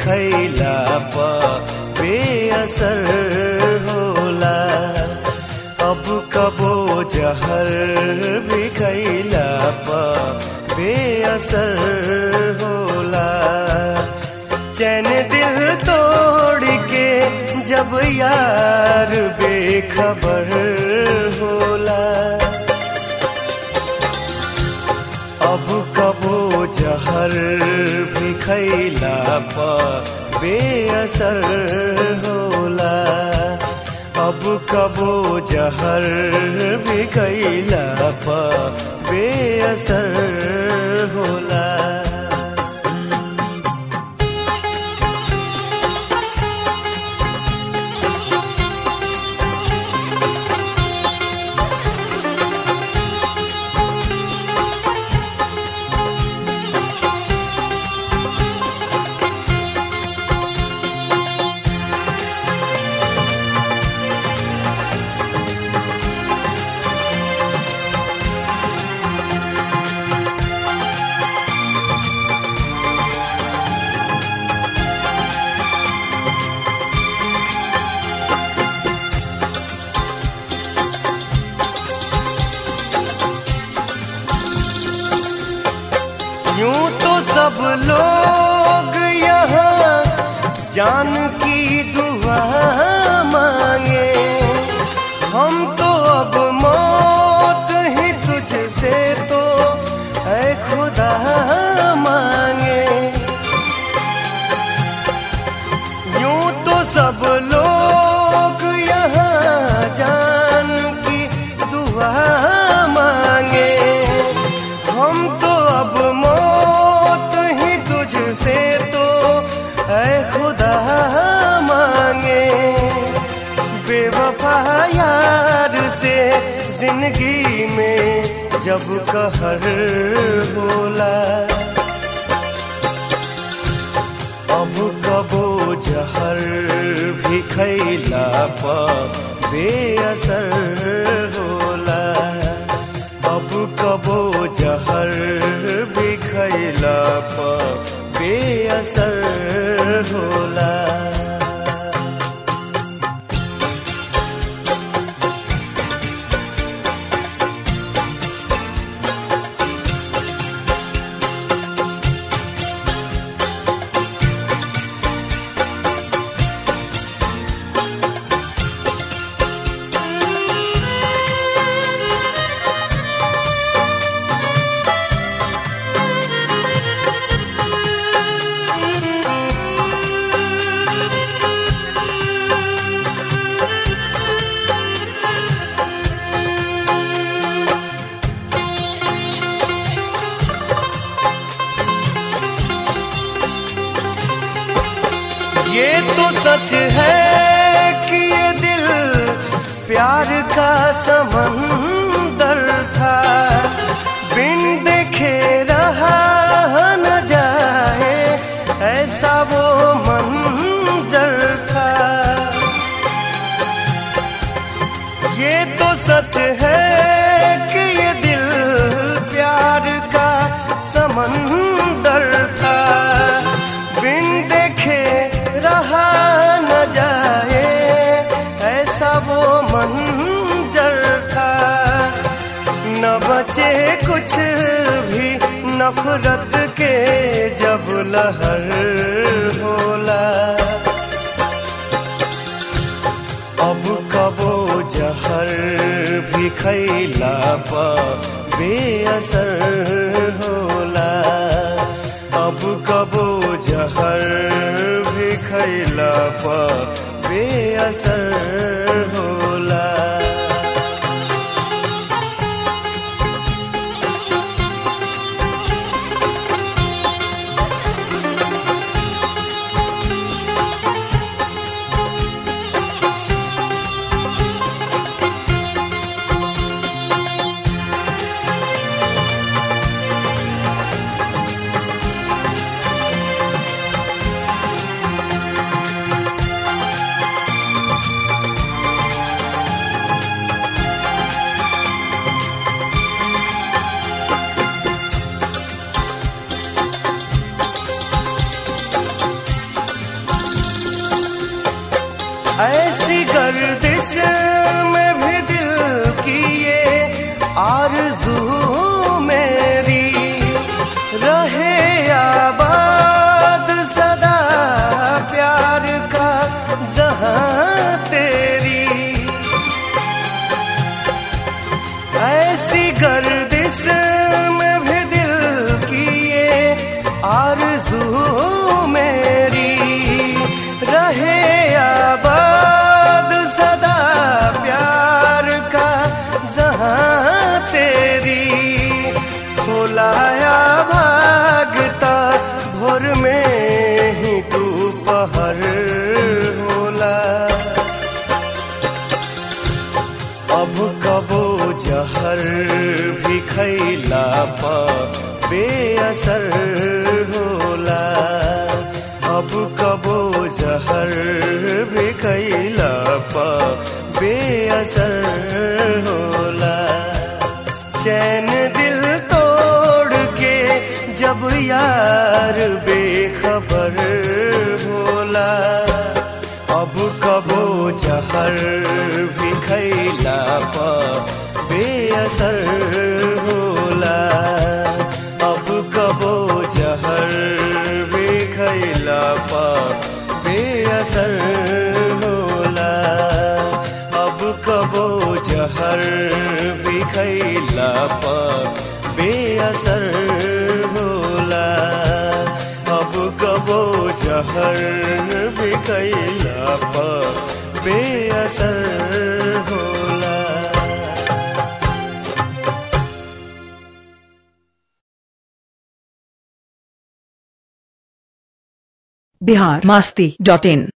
खैला प बेअसर होला अब कबो जहर भी खैला प बेअसर होला चैन दिल तोड़ के जब यार बेखबर होला अब कबो जहर भी खैला प बेअसर होला अब कबो जहर भी खैला प बेअसर होला यूं तो सब लोग यहाँ जान की दुआ मांगे हम तो अब मौत ही तुझसे तो है खुदा मांगे यूं तो सब लोग यहाँ जान की दुआ मांगे हम तो अब मौत ही तुझसे तो है खुदा मांगे बेवफा यार से जिंदगी में जब कहर बोला अब कबो जहर भी खैला प बेअसर होला अब कबो जहर भी खैला प बेअसर होला ये तो सच है कि ये दिल प्यार का समंदर था बिन देखे रहा न जाए ऐसा वो मंजर था ये तो सच है कि ये दिल प्यार का समंदर था बिन देखे रहा न जाए ऐसा वो मंजर था न बचे कुछ भी नफरत के जब लहर होला अब कबो जहर भी खैला प बेअसर होला अब कबो जहर भी खैला प बेअसर होला ऐसी गर्दिश में भी दिल की ये आरज़ू मेरी रहे आबाद सदा प्यार का जहां तेरी ऐसी गर्दिश में भी दिल की ये आरज़ू मेरी रहे आबाद सदा प्यार का जहां तेरी खोलाया भागता भोर में ही तू पहर होला अब कबो जहर भी खैला पा बेअसर होला अब कबो जहर भी खैला पा बेअसर होला चैन दिल तोड़ के जब यार बेखबर होला अब कबो जहर भी खैला पा बेअसर होला अब कबो जहर भी खैला पा बेअसर होला अब कबो जहर भी खैला पा बेअसर होला अब कबो जहर भी खैला पा बेअसर होला बिहार मस्ती डॉट इन